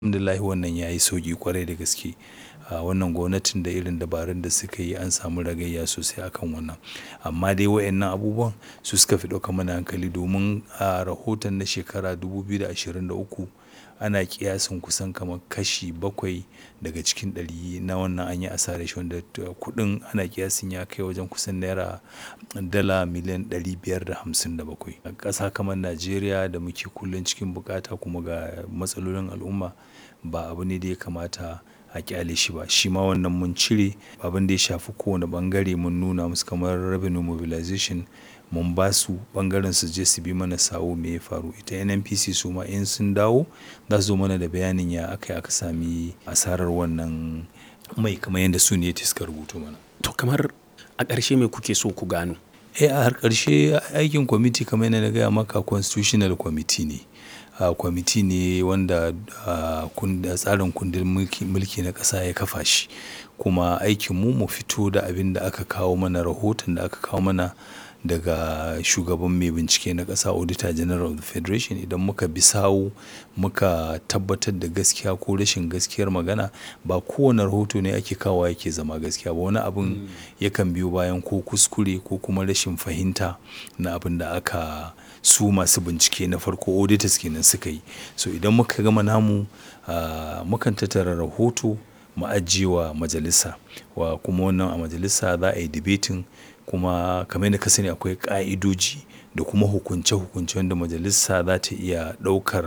alhamdulillah wannan ya yi sauƙi kwarai da gaske a wannan gwamnatin da irin dabarun da suka yi an samu ragayya sosai akan wannan amma dai wayannan abubuwan su suka fi ɗauka mana hankali domin a rahoton na shekara 2023 ana kiyasin kusan kamar kashi bakwai daga cikin ɗari na wannan an yi asarar shi wanda kuɗin ana kiyasin ya kai wajen kusan naira dala miliyan 557 a ƙasa kamar najeriya da muke kullum cikin bukata kuma ga matsalolin al'umma ba abu ne da ya kamata a kyale shi ba shi ma wannan mun cire abin da ya shafi kowane bangare mun nuna musu kamar revenue mobilization mun ba su bangaren su je su bi mana sawo me ya faru ita nnpc su ma in sun dawo za su zo mana da bayanin ya aka aka sami asarar wannan mai kamar yadda su ne suka rubuto mana to kamar a ƙarshe me kuke so ku gano eh a har ƙarshe aikin kwamiti kamar yadda na gaya maka constitutional committee ne uh, kwamiti ne wanda uh, tsarin kundin mulki na ƙasa ya kafa shi kuma aikinmu mu fito da abin da aka kawo mana rahoton da aka kawo mana daga shugaban mai bincike na ƙasa auditor general of the federation idan muka bi sawu muka tabbatar da gaskiya ko rashin gaskiyar magana ba kowane rahoto ne ake kawo yake zama gaskiya ba wani abin yakan biyo bayan ko kuskure ko kuma rashin fahimta na abin da aka su masu bincike na farko auditors kenan suka yi so idan muka gama namu uh, mukan tattara rahoto mu ajiyewa majalisa wa kuma wannan a majalisa za a yi debating kuma kamar yadda ka sani akwai ka'idoji da kuma hukunce-hukunce wanda majalisa za ta iya ɗaukar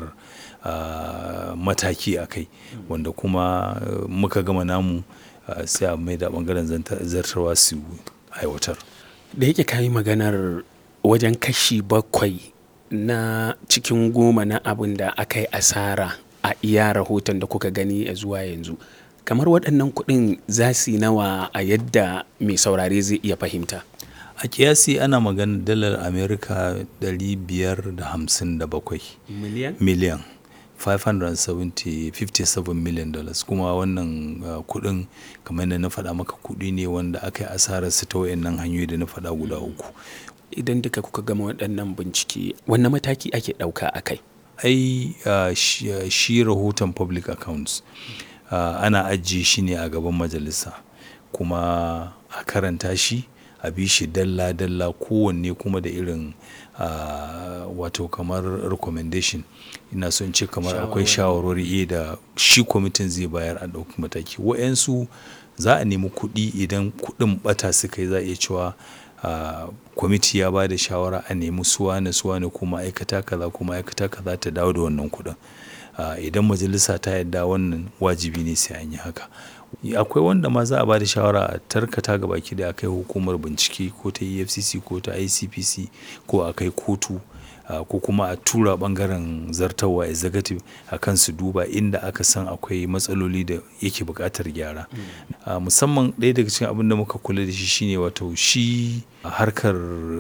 uh, mataki a kai wanda kuma uh, muka gama namu uh, sai a mai da ɓangaren zartarwa su aiwatar da yake kayi maganar wajen kashi bakwai na cikin goma na abin da aka yi asara a iya rahoton da kuka gani a zuwa yanzu kamar waɗannan kuɗin za su yi nawa a yadda mai saurare zai iya fahimta a kiyasi ana magana dalar amerika 557 miliyan miliyan 557 million dollars kuma wannan uh, kudin kamar da na faɗa maka kudi ne wanda aka yi asarar su ta wayannan hanyoyi da na faɗa guda uku idan duka kuka gama waɗannan bincike wannan mataki ake ɗauka a kai ai uh, shi, uh, shi rahoton public accounts uh, ana ajiye shi ne a gaban majalisa kuma a karanta shi a bi shi dalla-dalla kowanne kuma da irin uh, wato kamar recommendation ina son ce kamar akwai shawarwari da shi kwamitin zai bayar a ɗauki mataki wa'yansu za a nemi kuɗi idan kuɗin ɓata suka yi za a iya cewa kwamiti ya ba da shawara a nemi suwane suwane ko ma'aikata kaza ko ma'aikata kaza ta dawo da wannan kuɗin idan majalisa ta yadda wannan wajibi ne sai an yi haka akwai wanda ma za a ba da shawara a tarkata ga baki da akai hukumar bincike ko ta efcc ko ta icpc ko a kai kotu ko kuma a tura bangaren zartawa executive a kan su duba inda aka san akwai matsaloli da yake buƙatar gyara musamman ɗaya daga cikin abin da muka kula da shi shine wato shi harkar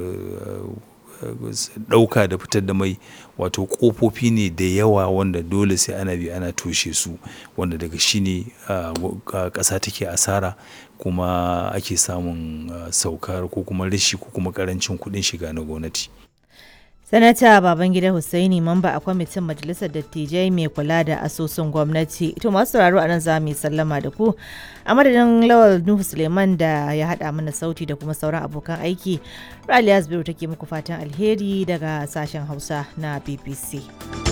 ɗauka da fitar da mai wato ƙofofi ne da yawa wanda dole sai ana bi ana toshe su wanda daga shi ne ƙasa take asara kuma ake samun saukar ko kuma rashi ko kuma ƙarancin kuɗin shiga na gwamnati. sanata babangida hussaini mamba a kwamitin majalisar dattijai mai kula da asusun gwamnati to masu sauraro a nan za mu yi sallama da ku a madadin lawal nuhu suleiman da ya haɗa mana sauti da kuma sauran abokan aiki raliya zubairu take muku fatan alheri daga sashen hausa na bbc